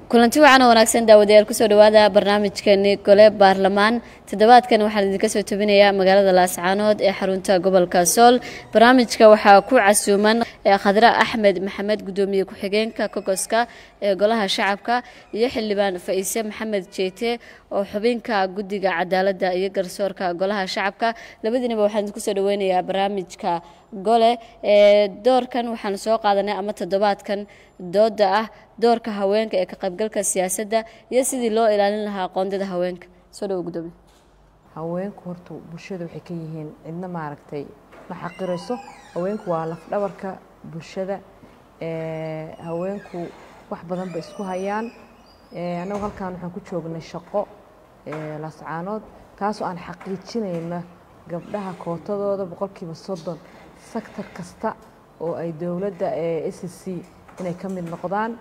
kulanti wacan oo wanaagsan daawadayaal kusoo dhawaada barnaamijkeeni gole baarlamaan toddobaadkan waxaan idinka soo tobinayaa magaalada laascaanood ee xarunta gobolka sool barnaamijka waxaa ku casuuman khadre axmed maxamed gudoomiye ku-xigeenka kogoska ee golaha shacabka iyo xildhibaan faise maxamed jeete oo xubinka guddiga cadaaladda iyo garsoorka golaha shacabka labadiinaba waxaan idinku soo dhaweynayaa barnaamijka gole ee doorkan waxaan soo qaadanay ama toddobaadkan dooda ah doorka haweenka ee ka qaybgalka siyaasadda iyo sidii loo ilaalin lahaa qoondada haweenka soo dhawo gudoomiye haweenku horta bulshada waxay ka yihiin cidna maaragtay ma xaqirayso haweenku waa lafdhabarka bulshada haweenku wax badan bay isku hayaan annagu halkan waxaan ku joognay shaqo laascaanood taasoo aan xaqiijinayna gabdhaha kootadooda boqolkiiba soddon sektor kasta oo ay dowladda s c inay ka mid noqdaan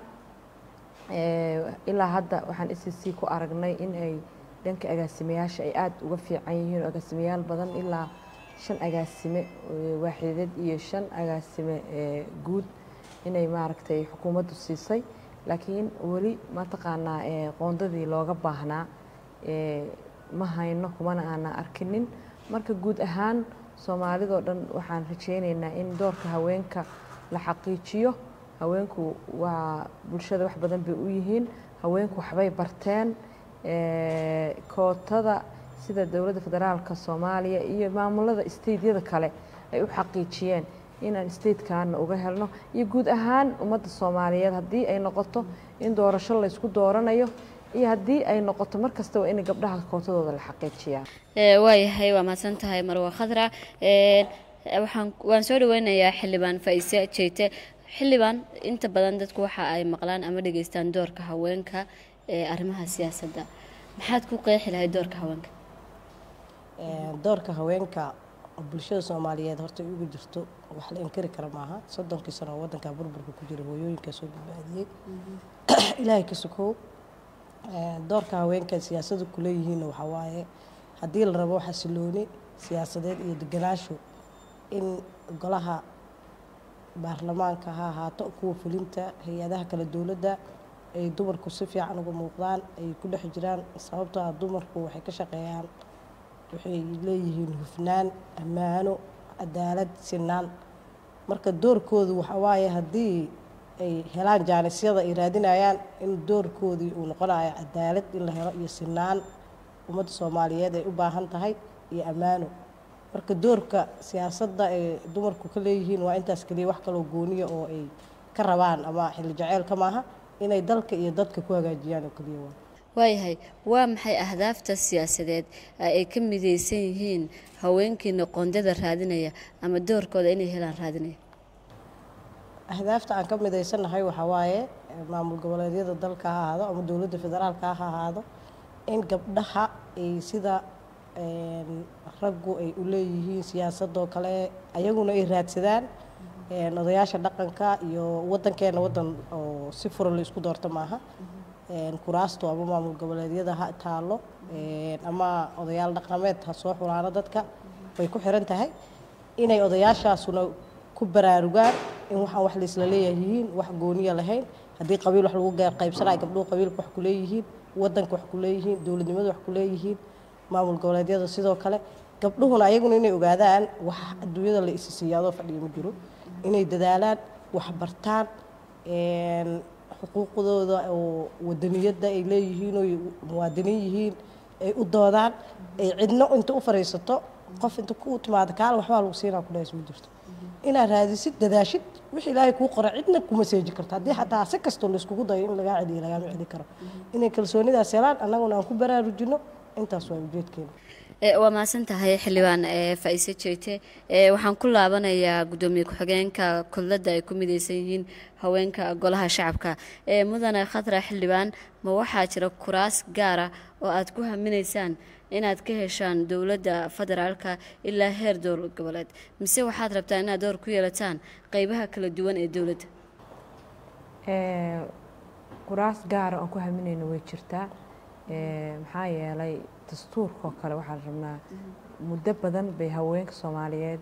ilaa hadda waxaan s c ku aragnay in ay dhanka agaasimayaasha ay aada uga fiican yihiin oo agaasimayaal badan ilaa shan agaasime waaxideed iyo shan agaasime guud inay maaragtay xukuumaddu siisay laakiin weli mataqaanaa qoondadii looga baahnaa ma hayno kumana aanan arkinin marka guud ahaan soomaalidoo dhan waxaan rajaynaynaa in doorka haweenka la xaqiijiyo haweenku waa bulshada wax badan bay u yihiin haweenku waxbay barteen kootada sida dowladda federaalka soomaaliya iyo maamulada stateyada kale ay u xaqiijiyeen inaan statekaana uga helno iyo guud ahaan ummadda soomaaliyeed haddii ay noqoto in doorasho laysku dooranayo iyo haddii ay noqoto mar kastaba in gabdhaha kootadooda la xaqiijiyaa waayahay waa mahadsan tahay marwa khadra waxaan waan soo dhaweynayaa xildhibaan faise jeete xildhibaan inta badan dadku waxa ay maqlaan ama dhegeystaan doorka haweenka ee arrimaha siyaasadda maxaad ku qeexi lahayd doorka haweenka doorka haweenka bulshada soomaaliyeed horta ugu jirto wax la inkari kara maaha soddonkii sano oo waddanka burburka ku jira hooyooyinka soo badbaadiyey ilaahay ka sukow doorka haweenka siyaasadu kuleeyihiinna waxaa waaye haddii la rabo xasilooni siyaasadeed iyo deganaasho in golaha baarlamaanka ha ahaato kuwa fulinta hay-adaha kale dowladda ay dumarku si fiican uga muuqdaan ay ku dhex jiraan sababtoo ah dumarku waxay ka shaqeeyaan waxay leeyihiin hufnaan ammaano cadaalad sinaan marka doorkoodu waxaa waaye haddii ay helaan jaanisyada ay raadinayaan in doorkoodii uu noqonayo cadaalad in la helo iyo sinaan ummadda soomaaliyeed ay u baahan tahay iyo ammaano marka doorka siyaasadda ay dumarku ka leeyihiin waa intaas keliya wax kaloo gooniya oo ay ka rabaan ama xilli jaceylka maaha inay dalka iyo dadka ku hagaajiyaan oo keliya waa waayahay waa maxay ahdaafta siyaasadeed ay ka midaysan yihiin haweenkiina qoondada raadinaya ama doorkooda inay helaan raadinaya ahdaafta aan ka midaysannahay waxaa waaye maamul goboleedyada dalka ha ahaado ama dowladda federaalka ha ahaado in gabdhaha ay sida raggu ay u leeyihiin siyaasadoo kale ayaguna ay raadsadaan odayaasha dhaqanka iyo waddankeena waddan oo si furan la isku doorto maaha kuraasto ama maamul goboleedyada ha taalo ama odayaal dhaqameed ha soo xulaano dadka way ku xiran tahay inay odayaashaasuna ku baraarugaan in waxaan wax laisla leeyahay yihiin wax gooniya lahayn haddii qabiil wax lagu qaybsanaya gabdhuhu qabiilka wax ku leeyihiin waddanka wax ku leeyihiin dowladnimada wax ku leeyihiin maamul goboleedyada sidoo kale gabdhuhuna ayaguna inay ogaadaan wax adduunyada la isi siiya adoo fadhiya ma jiro inay dadaalaan wax bartaan xuquuqdooda oo wadaniyadda ay leeyihiin oo muwaadiniin yihiin ay u doodaan ay cidno inta u fariisato qof inta ku timaado kaal waxbaa lagu siinaa ku dhahays ma jirto inaad raadisid dadaashid wix ilaahay kuu qora cidna kuma seeji karto haddii xataa si kastoo layskugu dayo in lagaa celiyo lagaama celi karo inay kalsoonidaas helaan annaguna aan ku baraarujino intaas waa ujeedkeena waa mahadsan tahay xildhibaan faise jeete waxaan ku laabanayaa guddoomiye ku-xigeenka kudladda ay ku midaysan yihiin haweenka golaha shacabka mudane khatra xildhibaan ma waxaa jira kuraas gaara oo aad ku haminaysaan inaad ka heshaan dowladda federaalka ilaa heer dowlad goboleed mise waxaad rabtaa inaad door ku yeelataan qeybaha kala duwan ee dowladda kuraas gaara oon ku haminayno way jirtaa maxaa yeelay dastuurkaoo kale waxaan rabnaa muddo badan bay haweenka soomaaliyeed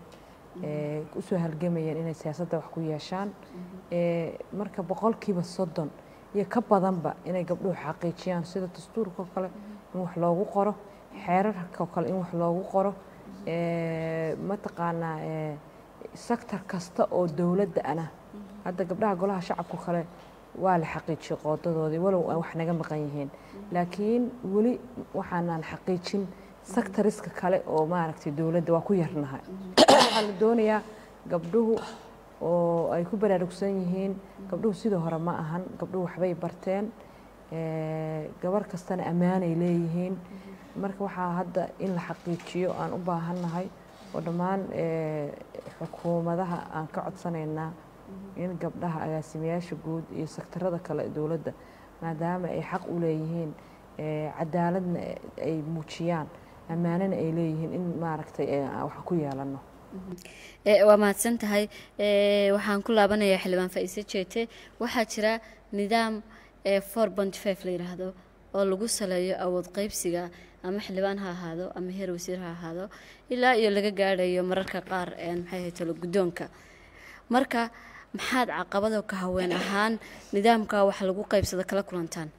usoo halgamayeen inay siyaasadda wax ku yeeshaan marka boqolkiiba soddon iyo ka badanba inay gabdhuhu xaqiijiyaan sida dastuurka oo kale in wax loogu qoro xeerarka oo kale in wax loogu qoro mataqaanaa sector kasta oo dowladda ana hadda gabdhaha golaha shacabka kale waa la xaqiijiyey qoodadoodii walow ay wax naga maqan yihiin laakiin weli waxaanaan xaqiijin sectoriska kale oo maaragtay dowladda waa ku yarnahay waxaa la doonayaa gabdhuhu oo ay ku baraarugsan yihiin gabdhuhu sidii hore ma ahan gabdhuhu waxbay barteen gabar kastana ammaanay leeyihiin marka waxaa hadda in la xaqiijiyo aan u baahannahay oo dhammaan xukuumadaha aan ka codsanaynaa in gabdhaha agaasimayaasha guud iyo sektarada kale ee dowladda maadaama ay xaq u leeyihiin cadaaladna ay muujiyaan ammaanana ay leeyihiin in maaragtay wax ku yeelano waa mahadsan tahay waxaan ku laabanayaa xildhibaan faa'iise jeete waxaa jira nidaam four point five la yidhaahdo oo lagu saleeyo awood qaybsiga ama xildhibaan ha ahaado ama heer wasiir ha ahaado ilaa iyo laga gaadhayo mararka qaar maxay ahay talo guddoonka marka maxaad caqabado ka haween ahaan nidaamka wax lagu qaybsado kala kulantaan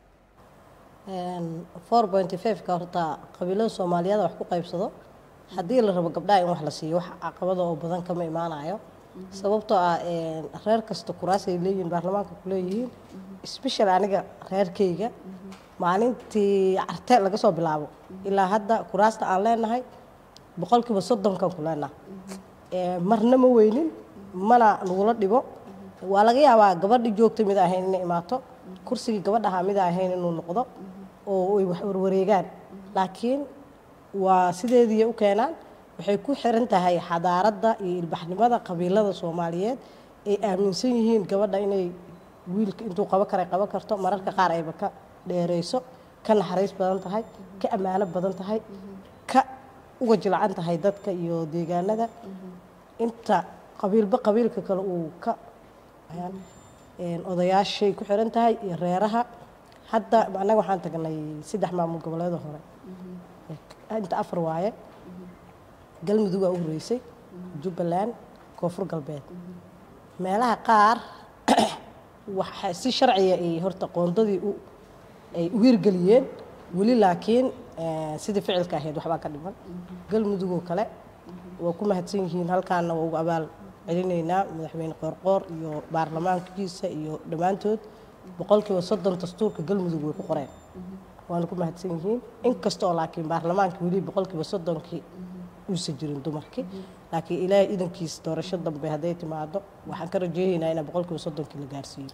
four point five-ka horta qabiilada soomaaliyeed wax ku qaybsado haddii la rabo gabdhaha in wax la siiyo wax caqabada oo badan kama imaanayo sababtoo ah reer kasta kuraasay leeyihiin baarlamaanka ku leeyihiin special aniga reerkayga maalintii carte laga soo bilaabo ilaa hadda kuraasta aan leenahay boqolkiiba soddonkan ku leenahay marna ma weynin mana nagula dhibo waa laga yaabaa gabadhi joogta mid ahayn inay imaato kursigii gabadhaha mid ahayn inuu noqdo oo ay wax warwareegaan laakiin waa sideedii u keenaan waxay ku xiran tahay xadaaradda iyo ilbaxnimada qabiilada soomaaliyeed ay aaminsan yihiin gabadha inay wiilka intuu qabo karay qaban karto mararka qaar ayba ka dheerayso ka naxariis badan tahay ka ammaano badan tahay ka uga jilcan tahay dadka iyo deegaanada inta qabiilba qabiilka kale uu ka odayaashay ku xiran tahay iyo reeraha hadda annaga waxaan tagnay saddex maamul goboleeda hore inta afar waaye galmudug waa u horreysay jubbaland koonfur galbeed meelaha qaar waxa si sharciga ay horta qoondadii u ay u hirgeliyeen weli laakiin sidii ficilka ahayd waxbaa ka dhiman galmudugoo kale waa ku mahadsan yihiin halkaana waa ugu abaal celinaynaa madaxweyne qoorqoor iyo baarlamaankiisa iyo dhammaantood boqolkiiba soddon dastuurka galmudug way ku qoreen waana ku mahadsan yihiin inkastoo laakiin baarlamaanka weli boqolkiiba soddonkii uusan jirin dumarkii laakiin ilaahay idankiisa doorasho dambe hadday timaado waxaan ka rajeynaynaa inaa boqolkiiba soddonkii la gaarsiiyo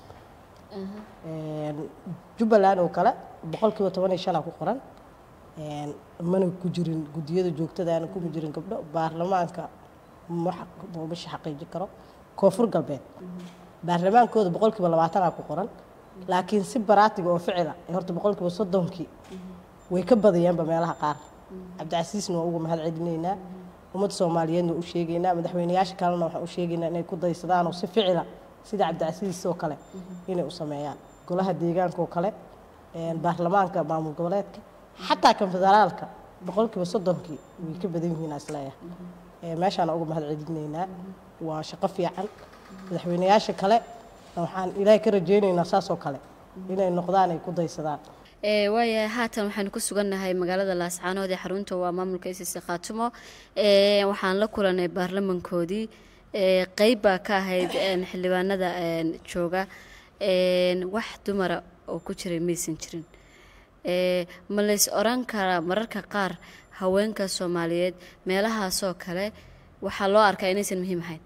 jubbaland oo kale boqolkiiba toban iyo shanaa ku qoran mana ku jirin guddiyada joogtadaana kuma jirin gabdho baarlamaanka mamasha xaqiiji karo koonfur galbeed baarlamaankooda boqolkiiba labaatanaa ku qoran laakiin si baraatiga oo ficila horta boqolkiiba soddonkii way ka badayaanba meelaha qaar cabdicasiisna waa uga mahad celinaynaa ummadda soomaaliyeedna u sheegaynaa madaxweyneyaasha kalena waxaan u sheegaynaa inay ku daysadaanoo si ficila sida cabdicasiis oo kale inay u sameeyaan golaha deegaanka oo kale baarlamaanka maamul goboleedka xataa kan federaalka boqolkiiba soddonkii way ka badan yihiin isleeyahay meeshaana uga mahad celinaynaa waa shaqo fiican madaxweyneyaasha kale waxaan ilaahay ka rajeynaynaa saasoo kale inay noqdaan ay ku daysadaan waayahay haatan waxaanu ku sugannahay magaalada laascaanood ee xarunta waa maamulka isise khaatumo waxaan la kulanay baarlamankoodii qeyb baa ka ahayd xildhibaanada jooga wax dumara oo ku jiray maysan jirin ma lays oran karaa mararka qaar haweenka soomaaliyeed meelahaasoo kale waxaa loo arkaa inaysan muhiim ahayn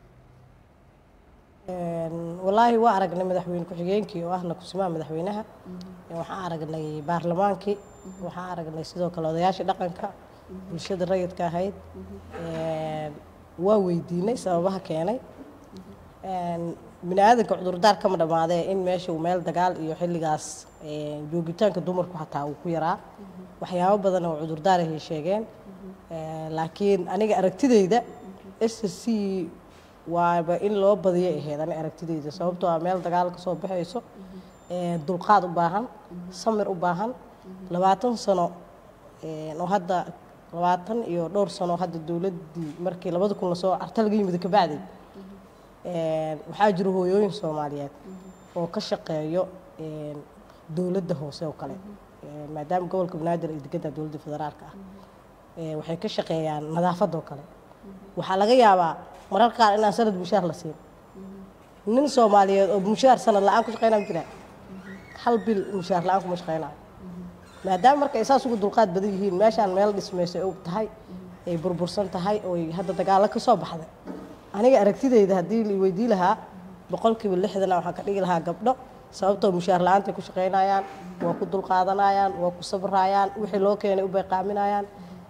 walaahi waa aragnay madaxweyne ku-xigeenkii oo ahna kusimaha madaxweynaha waxaan aragnay baarlamaankii waxaan aragnay sidoo kale odayaashii dhaqanka bulshada rayidka ahayd waa weydiinay sababaha keenay bini aadanka cudurdaar kama dhammaadee in meesha uu meel dagaal iyo xilligaas joogitaanka dumarku xataa uu ku yaraa waxyaabo badan oo cudurdaar ay sheegeen laakiin aniga aragtidayda s c waaba in loo badiyo ahayd ani aragtidayda sababtoo ah meel dagaal ka soo baxayso dulqaad u baahan samir u baahan labaatan sano oo hadda labaatan iyo dhowr sano hadda dowladdii markii labada kun lasoo arta laga yimid kabacdi waxaa jira hooyooyin soomaaliyeed oo ka shaqeeyo een, dowladda hoose oo kale Een, maadaama gobolka banaadir ay degantahay dowladda federaalka ah Een, waxay ka shaqeeyaan nadaafadda oo kale waxaa laga yaabaa mararka qaar inaan sanad mushaar la siin nin soomaaliyeed oo mushaar sanad la-aan ku shaqeynaa ma jiraa hal bil mushaar la-aan kuma shaqeynaayo maadaama marka ay saas ugu dulqaad badan yihiin meeshaan meel dhismayso ay og tahay ay burbursan tahay oo ay hadda dagaalo ka soo baxday aniga aragtidayda haddii la weydii lahaa boqolkiiba lixdana waxaan ka dhigi lahaa gabdho sababtoo mushaar la-aantay ku shaqeynayaan waa ku dulqaadanayaan waa ku sabrayaan wixii loo keenay u bayqaaminayaan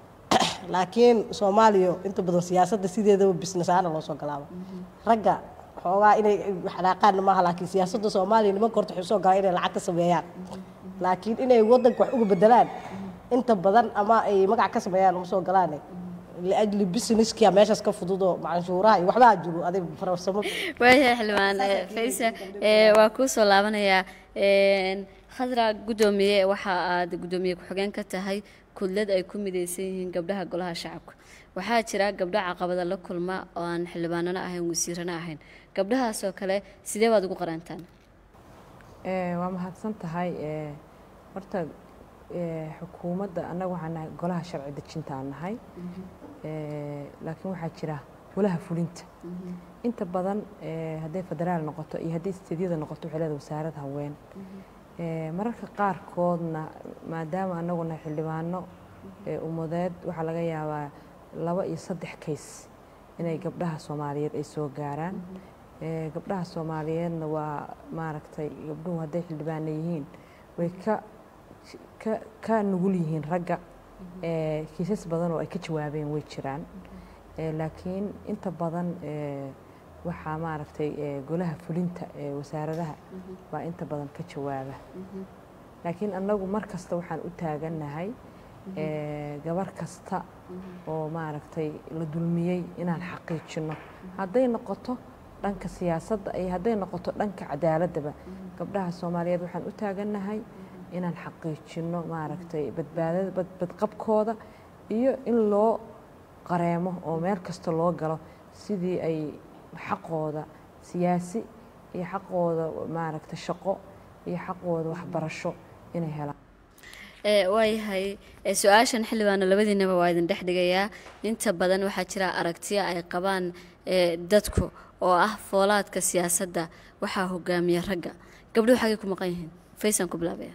laakiin soomaaliya inta badan siyaasadda sideedaba business ahaana loo soo galaaba ragga xoogaa inay xanaaqaanna maaha laakiin siyaasadda soomaaliya nimanka horta waxay usoo galaan inay lacag ka sameeyaan laakiin inay waddanka wax uga bedelaan inta badan ama ay magac ka sameeyaan uma soo galaane liajli busineskia meeshaas ka fududoo canshuuraha iyo waxbaa jiro adig farsamo waayahay xildhibaan eh, faysa eh, waa kuu soo laabanayaa Een, khadra guddoomiye waxa aad guddoomiye ku-xigeen ka tahay kudlad ay ku midaysan yihiin gabdhaha golaha shacabka waxaa jira gabdho caqabada la kulma oo aan xildhibaanana ahayn wasiirana ahayn gabdhahaasoo kale sidee baad ugu qarantaan Eh, waa mahadsan tahay eh, horta eh, xukuumadda annaga waxaan nahay golaha sharci dejinta aan nahay Eh, laakiin waxaa jira golaha fulinta inta badan eh, hadday federaal noqoto iyo hadday isteedyada noqoto waxay leedahay wasaarad haween Eh, mararka qaarkoodna maadaama annagu nahay xildhibaano eh, ummadeed waxaa laga yaabaa laba iyo saddex kays inay gabdhaha soomaaliyeed ay soo gaaraan Eh, gabdhaha soomaaliyeedna waa maaragtay gabdhuhu hadday xildhibaana yihiin way ka ka ka nugul yihiin ragga Eh, kiisas badan oo ay ka jawaabeen way jiraan Eh, laakiin inta badan eh, waxaa maaragtay eh, golaha fulinta ee wasaaradaha baa inta badan ka jawaaba laakiin annagu mar kasta waxaan u taagannahay eh, gabar kasta oo maaragtay la dulmiyey inaan xaqiijino hadday noqoto dhanka siyaasadda iyo hadday noqoto dhanka cadaaladdaba gabdhaha soomaaliyeed waxaan u taagannahay inaan xaqiijino maaragtay badbaadada bad- badqabkooda iyo in loo qareemo oo meel kasta loo galo sidii ay xaqooda siyaasi iyo xaqooda maaragtay shaqo iyo xaqooda waxbarasho inay helaan Eh, waayahay eh, su-aashan xildhibaano labadiinaba waa idin dhex dhigayaa inta badan waxaa jira aragtiyo ay qabaan eh, dadku oo ah foolaadka siyaasadda waxaa hogaamiya ragga gabdhuhu xagay ku maqan yihiin faysaan ku bilaabaya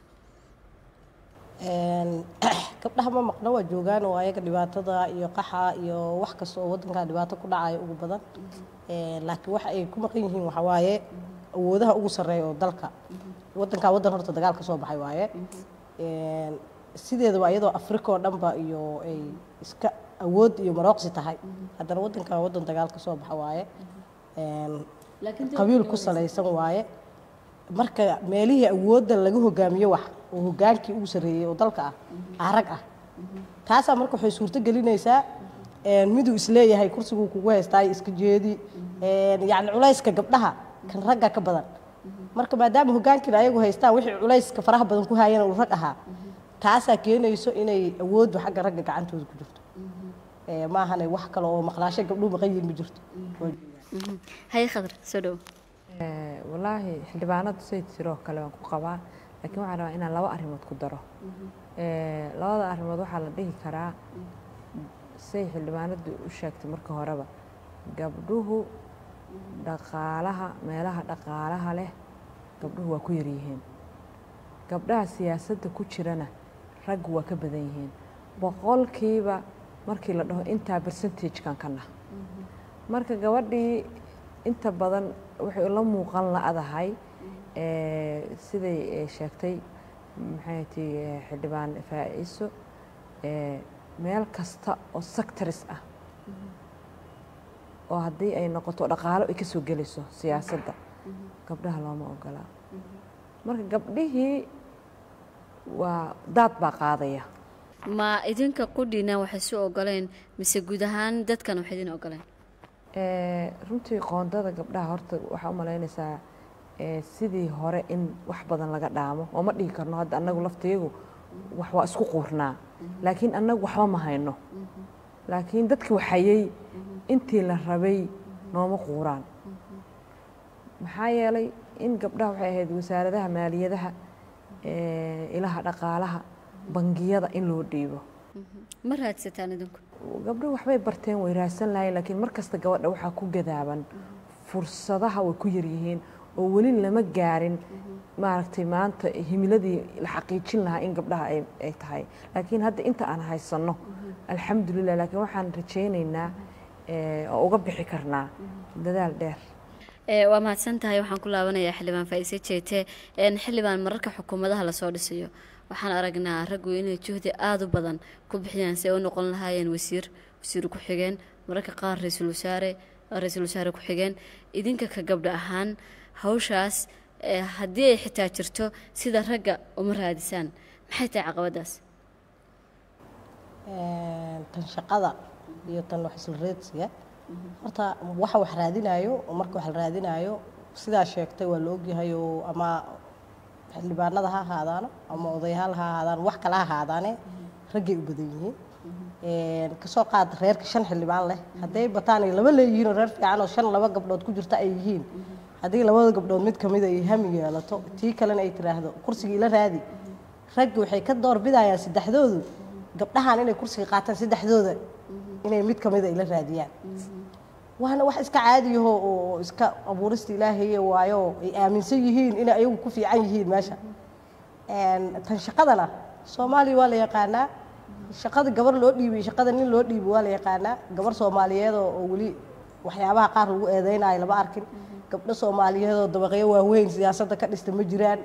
Een, gabdhaha ma maqna waa joogaan oo ayaga dhibaatada iyo qaxa iyo wax kasta oo waddanka dhibaato ku dhacaya ugu badan Een, laakiin waxa ay ku maqan yihiin waxaa waaye awoodaha ugu sarreeya oo dalka waddankaa waddan horta dagaal ka soo baxay waaye Een, sideedaba iyadoo afrika oo dhanba iyo ay iska awood iyo marooqsi tahay haddana waddankan waddan dagaal ka soo baxa waaye Een, qabiil ku salaysan waaye marka meelihii awoodda laga hogaamiyo wax oo hogaankii ugu sarreeyey oo dalka ah ah rag ah taasaa marka waxay suurto gelinaysaa een, miduu isleeyahay kursiguu kugu haystaa iska jeedi een, yacni culayska gabdhaha kan ragga ka badan marka maadaama hogaankiina ayagu haystaan wixii culayska faraha badan ku haayana uu rag ahaa taasaa keenayso inay awooddu xagga ragga gacantooda ku jirto Ee, maahane wax kale oo maqnaasho gabdhuhu maqan yihiin ma jirto Mhm. haye khadar soo dhow Eh, wallaahi xildhibaanadu say tiroo kale waan ku qabaa laakiin waxaan rabaa inaan laba arrimood ku daro Eh, labada arrimood waxaa la dhihi karaa say xildhibaanadu u sheegtay marka horeba gabdhuhu dhaqaalaha meelaha dhaqaalaha leh gabdhuhu waa ku yaryihiin gabdhaha siyaasadda ku jirana raggu waa ka badan yihiin boqolkiiba markii la dhaho intaa percentagekan ka nah marka gabadhii inta badan waxay la muuqan la-dahay eh, siday eh, sheegtay maxay ti xildhibaan faa-iso eh, meel kasta oo sectors ah oo haddii ay noqoto dhaqaalo ay ka soo gelayso siyaasadda gabdhaha looma ogolaa marka gabdhihii waa daad baa qaadaya ma idinka qudhiina waxay su ogoleen mise guud ahaan dadkan waxay idin ogoleen Eh, runtii qoondada gabdhaha horta waxaa u malaynaysaa eh, sidii hore in wax badan laga dhaamo oo ma dhihi karno hadda annagu laftiyagu wax waa isku quurnaa laakiin annagu waxba ma hayno laakiin dadki waxayey intii la rabay nooma quuraan maxaa yeelay in gabdhaha waxay ahayd wasaaradaha maaliyadaha ilaha dhaqaalaha bangiyada in loo dhiibo ma raadsataan idinku gabdho waxbay barteen way raadsan lahayn laakiin mar kasta gabadha waxaa ku gadaaban fursadaha way ku yaryihiin oo weli lama gaarin maaragtay maanta himiladii la xaqiijin lahaa in gabdhaha ay tahay laakiin hadda inta aan haysanno alxamdulilah laakiin waxaan rajaynaynaa oo uga bixi karnaa dadaal dheer waa mahadsan tahay waxaan ku laabanayaa xildhibaan faa'iise jeete xildhibaan mararka xukuumadaha lasoo dhisayo waxaan aragnaa raggu inay juhdi aada u badan ku bixiyaan si ay u noqon lahaayeen wasiir wasiir ku-xigeen mararka qaar ra-iisul wasaare ra-iisul wasaare ku-xigeen idinka ka gabdha ahaan hawshaas haddii ay xitaa jirto sida ragga uma raadisaan maxay tahay caqabadaas tan shaqada iyo tan wax isla reedsiga horta waxa wax raadinaayo oo marka wax la raadinaayo sidaa sheegtay waa la ogyahay oo ama xildhibaanada ha ahaadaano ama odayaal ha ahaadaan wax kale ha ahaadaane raggay u badan yihiin kasoo qaad reerka shan xildhibaan leh hadday bataan ay laba leeyihiin oo reer fiican oo shan laba gabdhood ku jirta ay yihiin haddii labada gabdhood mid kamida ay hami yeelato tii kalena ay tiraahdo kursigii la raadi raggi waxay ka doorbidayaan saddexdoodu gabdhahan inay kursiga qaataan saddexdooda inay mid kamida ay la raadiyaan waana wax iska caadiyaho oo iska abuurista ilaahaye waayo ay aaminsan yihiin inay ayagu ku fiican yihiin meesha tan shaqadana soomaaliya waa la yaqaanaa shaqada gabar loo dhiibay shaqada nin loo dhiibay waa la yaqaanaa gabar soomaaliyeed oo weli waxyaabaha qaar lagu eedeynayo lama arkin gabdho soomaaliyeed oo dabaqyo waaweyn siyaasadda ka dhista ma jiraan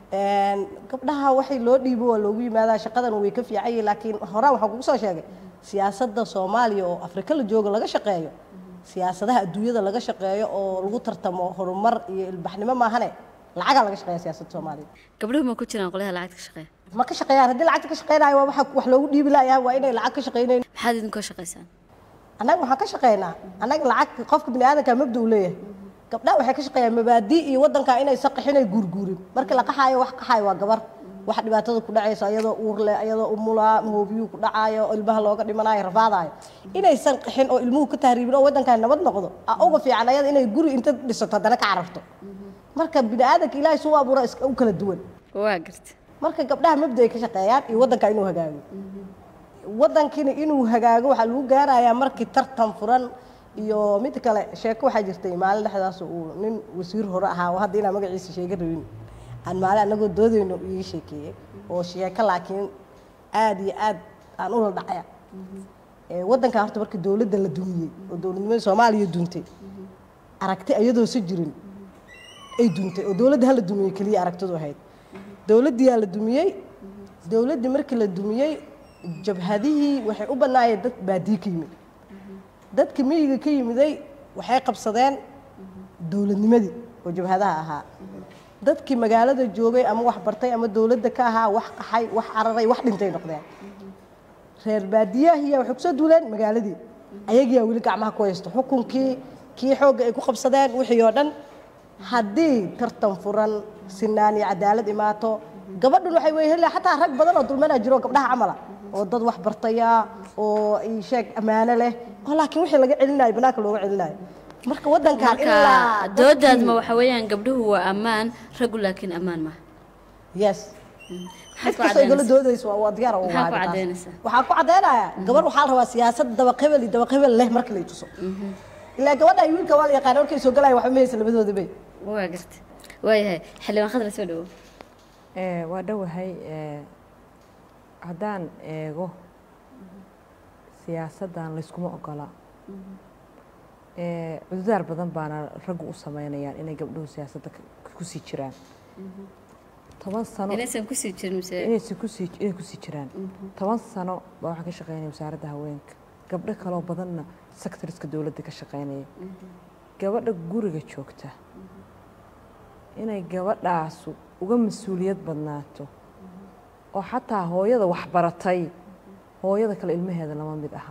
gabdhaha waxay loo dhiibo waa loogu yimaadaa shaqadan way ka fiican yihin laakiin horaan waxaan kugu soo sheegay siyaasadda soomaaliya oo afrika la joogo laga shaqeeyo siyaasadaha adduunyada laga shaqeeyo oo lagu tartamo horumar iyo ilbaxnimo maahane lacagaa laga shaqeeya siyaasadda soomaaliya gabdhuhu ma ku jiraan qolyaha lacagta ka shaqeeya ma ka shaqeeyaan haddii lacagta ka shaqeynayo waa waxa wax loogu dhiibi layaa waa inay lacag ka shaqeynayn maxaad idinkoo shaqaysaan annaga waxaan ka shaqeynaa annaga lacag qofka bini aadanka mabda uu leeyahay gabdhaha waxay ka shaqeeyaan mabaadi iyo waddanka inay saqixin ay guurguurin markii la qaxaayo wax qaxaayo waa gabar wax dhibaatada ku dhacayso ayadoo uur leh ayadoo umulaa hoobiyuu ku dhacaayo ilmaha looga dhimanayo rafaadayo inaysan qixin oo ilmuhu ka tahriibin oo waddankan nabad noqdo a uga fiican ayada inay guri inta dhisato haddana ka cararto marka bini aadanka ilaahay suu abuura iska u kala duwan waa garta marka gabdhaha mabda ay ka shaqeeyaan iyo waddanka inuu hagaago waddankiina inuu hagaago waxaa lagu gaarayaa markii tartan furan iyo mid kale sheeko waxaa jirtay maalin dhexdaas uu nin wasiir hore ahaa oo hadda inaan magaciisa sheega rabin aan maalin anagoo doodayno ii sheekeeyey oo sheeko laakiin aada iyo aad aan ula dhacaya waddanka horta marka dowladda la dumiyey oo dowladnimada soomaaliya duntay aragti iyadoo si jirin ay duntay oo dowladda hala dumiyey keliya aragtidu ahayd dowladdiyaa la dumiyey dowladdii markii la dumiyey jabhadihii waxay u bannaayeen dad baadiye ka yimid dadka miyiga ka yimiday waxay qabsadeen dowladnimadii oo jabhadaha ahaa dadkii magaalada joogay ama wax bartay ama dowladda ka ahaa wax qaxay wax cararay wax dhintay noqdeen reer baadiyahiya waxay kusoo duuleen magaaladii ayagiyaa weli gacmaha ku haysto xukunkii kii xoogga ay ku qabsadeen wixii oo dhan haddii tartan furan sinaan iyo cadaalad imaato gabadhan waxay weyhela xataa rag badan oo dulmanaa jiro gabdhaha camala oo dad wax bartaya oo sheeg ammaano leh oo laakiin wixii laga celinayo banaanka looga celinayo marka waddankan marka doodaadma waxa weeyaan gabdhuhu waa ammaan raggu laakiin ammaan maaha yes maxaad ku kastoo igala cadaynaysaa doodayso waa waa diyaar oo Maxaa ku waa taas. cadaynaysaa? waxaan ku cadaynayaa gabar waxaa la rabaa siyaasad dabaqebel iyo dabaqebel leh marka la tuso ilaa gabadha iyo wiilka waa la yaqaana markay soo galaya waxba ma haysa labadooda bay waa garta waayahay xildhibaan khadra soo dhawow Eh, waa dhowahay eh, haddaan eego siyaasaddan layskuma ogola Eh, cududaar badan baana raggu u sameynayaan inay gabdhuhu siyaasadda ka- kusii jiraan toban sano inaysan kusii jirin mise inaysi kusii inay kusii jiraan toban sano baa waxaan ka shaqeynaya wasaaradda haweenka gabdho kaloo badanna sectoriska dowladda ka shaqeynaya gabadha guriga joogta inay gabadhaasu uga mas-uuliyad badnaato oo xataa hooyada waxbaratay hooyada kale ilmaheeda lama mid aha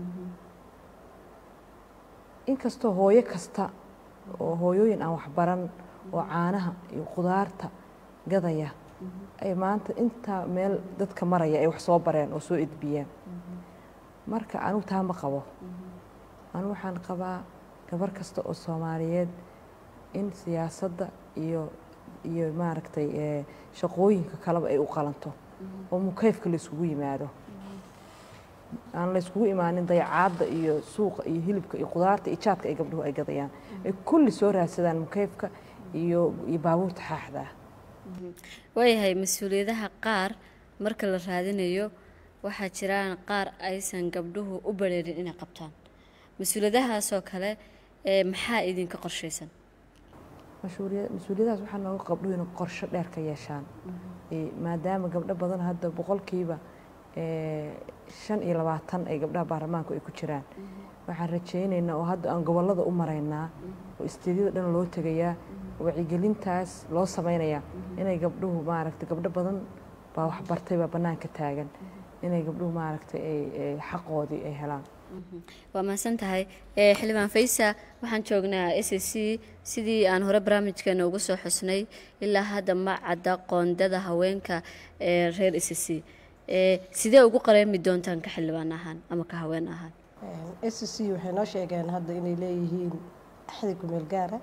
inkastoo hooyo kasta oo hooyooyin aan waxbaran oo caanaha iyo khudaarta gadaya ay maanta intaa meel dadka maraya ay wax soo bareen oo soo edbiyeen marka anigu taa ma qabo anigu waxaan qabaa gabar kasta oo soomaaliyeed in siyaasadda iyo iyo maaragtay ee, shaqooyinka kaleba ay u qalanto oo mukayfka la iskugu yimaado aan la iskugu imaanin dayacaadda iyo suuqa iyo hilibka iyo qudaarta iyo jaadka ay gabdhuhu ay gadayaan ay kulli soo raadsadaan mukayfka iyo iyo baabuurta xaaxda ah waayahay mas-uuliyadaha qaar marka la raadinayo waxaa jiraan qaar aysan gabdhuhu u bareerin inay qabtaan mas-uuliyadahaasoo kale ee maxaa idinka qorshaysan mas-uuliya- mas-uuliyadahaas waxaa nooga gabdhuhu inay qorsho dheer ka yeeshaan Ee, maadaama gabdho badan hadda boqolkiiba ee, shan iyo labaatan ay gabdhaha baarlamaanku ay ku jiraan waxaan rajaynaynaa oo hadda aan gobollada u maraynaa oo isteedyada dhan loo tegayaa wacyigelintaas loo samaynayaa inay gabdhuhu maaragtay gabdho badan baa wax bartay baa bannaanka taagan inay gabdhuhu maaragtay ay ay xaqoodii ay helaan waa mahadsan tahay ee xildhibaan faysa waxaan joognaa s c sidii aan hore barnaamijkeena ugu soo xusnay ilaa hadda ma cadda qoondada haweenka ee reer s c ee sidee ugu qareemi doontaan ka xildhibaan ahaan ama ka haween ahaan s c waxay noo sheegeen hadda inay leeyihiin axdi kumeel gaara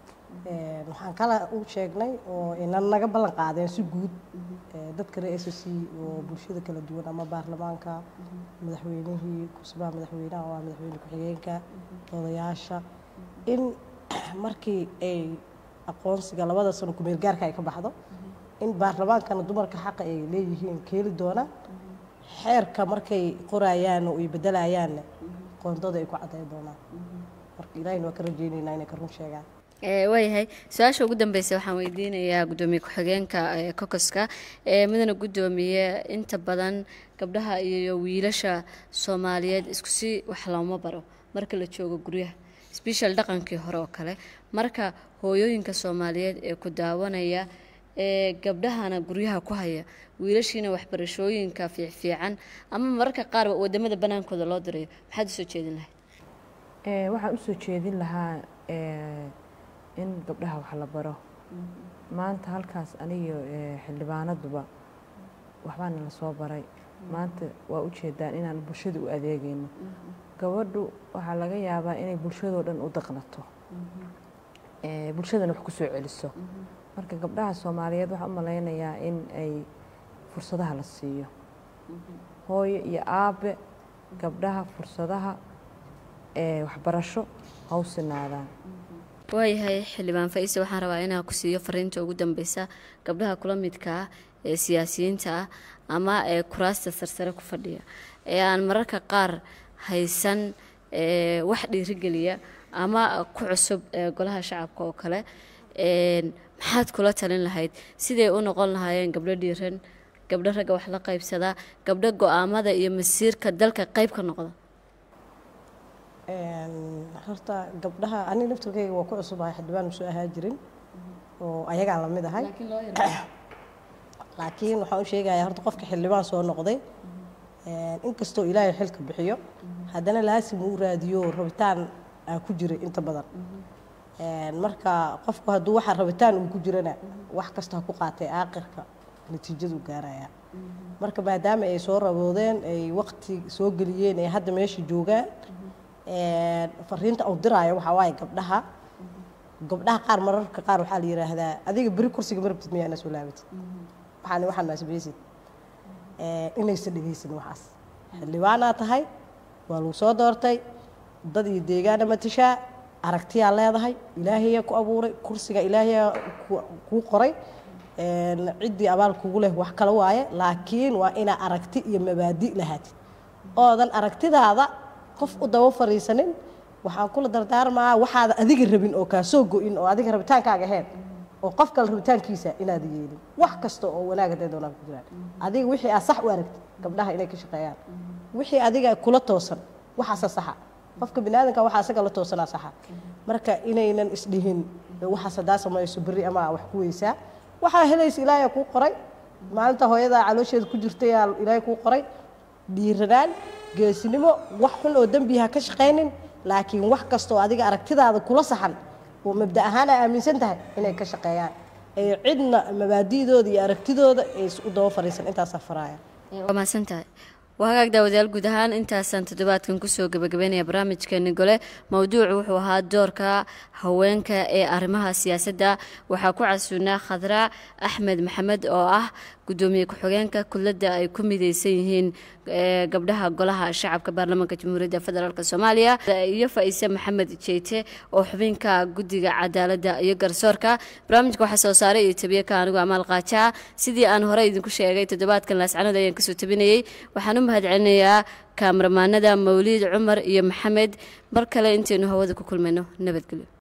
waxaan kala u sheegnay oo inan naga ballan qaadeen si guud ee, dadka reer s c oo bulshada kala duwan ama baarlamaanka madaxweynihii kusbaha madaxweynaha waa madaxweyne ku-xigeenka odayaasha in markii ay aqoonsiga labada sano kumeel gaarka ay ka baxdo in baarlamaankana dumarka xaqa ay leeyihiin keeli doona xeerka markay qorayaan oo ay bedelayaanna qoondada ay ku caddayn doonaan marka ilaahina waa ka rajaynaynaa inay ka run sheegaan ee waayahay su-aasha ugu dambeysa waxaan weydiinayaa guddoomiye ku-xigeenka ee kokoska ee mudana guddoomiye inta badan gabdhaha iyo wiilasha soomaaliyeed isku si wax looma baro marka la joogo guryaha sbeshal dhaqankii hore oo kale marka hooyooyinka soomaaliyeed ee ku daawanaya ee gabdhahana guryaha ku haya wiilashiina waxbarashooyinka fiicfiican ama mararka qaarba wadamada banaankooda loo dirayo maxaad usoo jeedin lahayd Ee, waxaan u soo jeedin lahaa ee, in gabdhaha wax la baro maanta halkaas aniyo ee, xildhibaanaduba waxbaana la soo baray maanta waa u jeedaan inaan bulshada u adeegayno gabadhu waxaa laga yaabaa inay bulshadoo dhan u daqnato ee, bulshadana wax ku soo celiso marka gabdhaha soomaaliyeed waxaan u malaynayaa in ay fursadaha la siiyo hooyo iyo aabe gabdhaha fursadaha ee waxbarasho ha u sinaadaan waayahay xildhibaan faise waxaan rabaa inaan ku siiyo fariinta ugu dambeysa gabdhaha kula midka ah ee siyaasiyiinta ah ama ee kuraasta sarsare ku fadhiya ee aan mararka qaar haysan ee wax dhiirigeliya ama ku cusub ee golaha shacabka oo kale een maxaad kula talin lahayd siday u noqon lahaayeen gabdho dhiiran gabdho ragga wax la qaybsadaa gabdho go-aamada iyo masiirka dalka qayb ka noqda horta gabdhaha ani naftirkayga waa ku cusubahay xildhibaan soo ahaa jirin oo ayagaan la mid ahay laakiin waxaan u sheegayaa horta qofka xildhibaan soo noqday inkastoo ilaahay xilka bixiyo haddana laasim uu raadiyo rabitaan aa ku jiray inta badan marka qofku hadduu waxa rabitaan uu ku jirana wax kasta ha ku qaatay aaqirka natiijadu gaaraya marka maadaama ay soo raboodeen ay waqti soo geliyeen ay hadda meesha joogaan fariinta uu diraayo waxaa waaye gabdhaha gabdhaha qaar mararka qaar waxaa la yidhaahdaa adiga beri kursiga ma rabtid miyaa ina soo laabatid waxaan waxaan maasbaysid inaysan dhegaysan waxaas xildhibaanaa tahay waa lagu soo doortay dad iyo deegaana matashaa aragtiyaa leedahay ilaahayaa ku abuuray kursiga ilaahayaa kuu qoray ciddii abaal kugu leh wax kale waaye laakiin waa inaa aragti iyo mabaadi lahaatid oodan aragtidaada qof u daba fariisanin waxaan kula dardaarmaa waxaada adiga rabin oo kaa soo go-in oo adiga rabitaankaaga ahayn oo qof kale rabitaankiisa inaad yeelin wax kasta oo wanaag hadday doonaan ku jiraan adiga wixii aad sax u aragtid gabdhaha inay ka shaqeeyaan wixii adiga kula toosan waxaasa saxa qofka biniaadanka waxaa isaga la toosanaa saxa marka inaynan isdhihin waxaas haddaa samayso berri ama wax ku weysaa waxaa helaysa ilaahay kuu qoray maalinta hooyadaa caloosheeda ku jirtayaa ilaahay kuu qoray dhiiranaan geesinimo wax xun oo dembi ha ka shaqaynin laakiin wax kastoo adiga aragtidaada kula saxan oo mabda ahaan aa aaminsan tahay inay ka shaqeeyaan ay cidna mabaadi'dooda iyo aragtidooda ay u daba fariisan intaasaa faraaya waa mahadsan tahay waa hagaag daawadayaal guud ahaan intaasaan toddobaadkan kusoo gabagabeynaya barnaamijkeeni gole mowduucu wuxuu ahaa doorka haweenka ee arrimaha siyaasadda waxaa ku casuunaa khadra axmed maxamed oo ah gudoomiye ku-xigeenka kulladda ay ku mideysan yihiin gabdhaha golaha shacabka baarlamaanka jamhuuriyadda federaalk soomaaliya iyo faa-ise maxamed jeyte oo xubinka guddiga cadaaladda iyo garsoorka barnaamijka waxaa soo saaray iyo tabiye ka anigu amaal qaajaa sidii aan horey idinku sheegay toddobaadkan laascanood ayaan kasoo tabinayey waxaan u mahadcelinayaa kaamaramaanada mawliid cumar iyo maxamed mar kale intaynu hawada ku kulmayno nabadgelyo